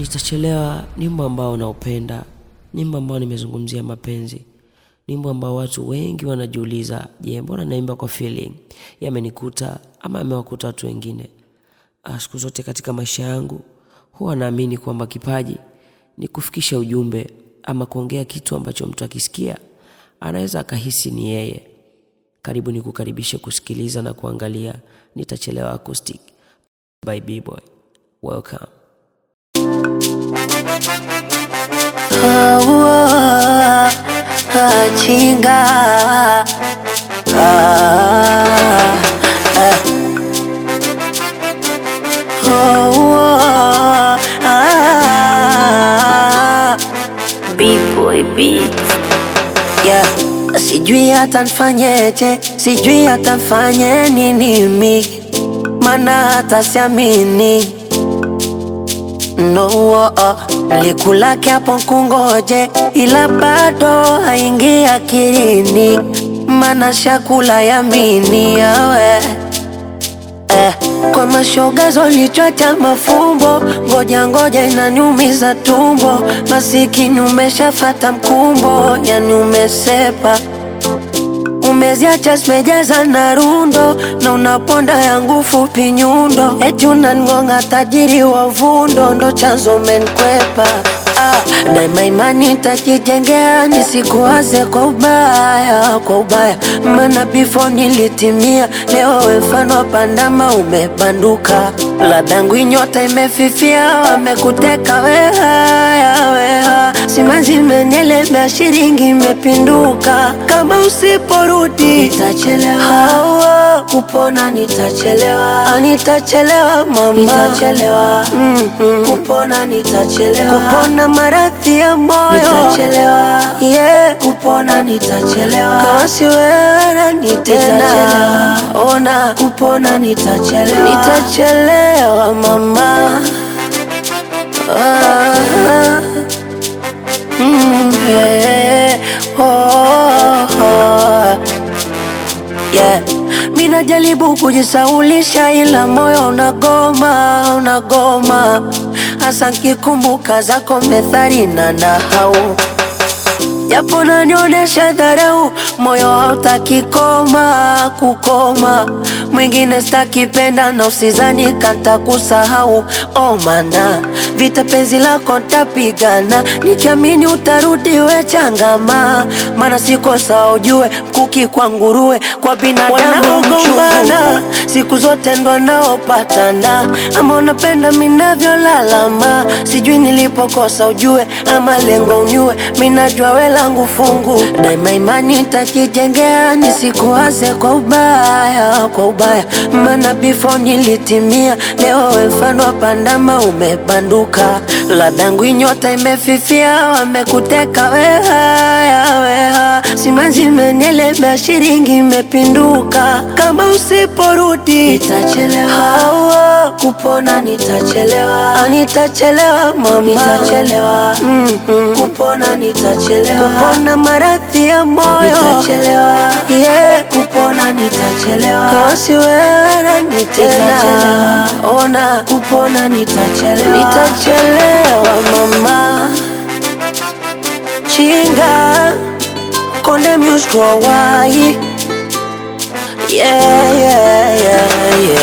Nitachelewa ni wimbo ambao naupenda, ni wimbo ambao nimezungumzia mapenzi, ni wimbo ambao watu wengi wanajiuliza, je, mbona naimba kwa feeling? Yamenikuta ama yamewakuta watu wengine. Ah, Siku zote katika maisha yangu huwa naamini kwamba kipaji ni kufikisha ujumbe ama kuongea kitu ambacho mtu akisikia anaweza akahisi ni yeye. Karibu ni kukaribishe kusikiliza na kuangalia Nitachelewa Acoustic by B-Boy. Welcome. Ah, ah, chinga ah, ah. Oh, ah, B-Boy Beats. yeah. Sijui hata nfanyeje, sijui hata nfanye nini mi, mana hata siamini no oh, oh. Likulake hapo kungoje, ila bado haingi akilini, mana shakula yamini yawe eh, kwa mashoga zolichwacha mafumbo, ngoja ngoja inaniumiza tumbo, masikini umeshafata mkumbo, yani umesepa umeziacha zimejaza na rundo na unaponda yangu fupi nyundo, eti unangonga tajiri wa vundo, ndo chanzo menkwepa ah, daima imani nitajijengea nisikuwaze kwa ubaya, kwa ubaya, maana before nilitimia, leo we mfano wa pandama umebanduka, ladangu inyota imefifia, wamekuteka weha weha, simanzi menielemea, shilingi imepinduka, kama usiporudi nitachelewa, hawa kupona nitachelewa, Ah, nitachelewa mama, nitachelewa mm-hmm. kupona nitachelewa, kupona maradhi ya moyo nitachelewa, yeah. kupona nitachelewa, kama si wewe nani tena, ona kupona nitachelewa, nitachelewa mama ah. Mm, yeah. Oh, oh. Yeah. Mina jaribu kujisaulisha ila moyo unagoma, unagoma hasa nkikumbuka zako methali na nahau japo nanionyesha dharau, moyo hautaki koma kukoma, mwingine stakipenda na usizani kanta kusahau. Oh mana vita penzi lako ntapigana, nikiamini utarudi we changama, mana siko sawa ujue, mkuki kwa nguruwe, kwa binadamu mchungana, siku zote ndo naopatana, ama unapenda minavyolalama, sijui nilipokosa ujue, ama lengo unyue, minajua we langu fungu, daima imani nitajijengea, nisikuwaze kwa ubaya, kwa ubaya, maana before nilitimia, leo we mfano wa pandama umebanduka, ladangu inyota imefifia, wamekuteka weha weha, simanzi menielemea, shilingi imepinduka, kama usiporudi nitachelewa, hawa kupona nitachelewa, Ah, nitachelewa mama, nitachelewa mm-hmm. kupona nitachelewa, kupona maradhi ya moyo nitachelewa, yeah. kupona nitachelewa, kama si wewe nani tena, ona kupona nitachelewa, nitachelewa mama chinga konde musicowai yeah, yeah, yeah, yeah.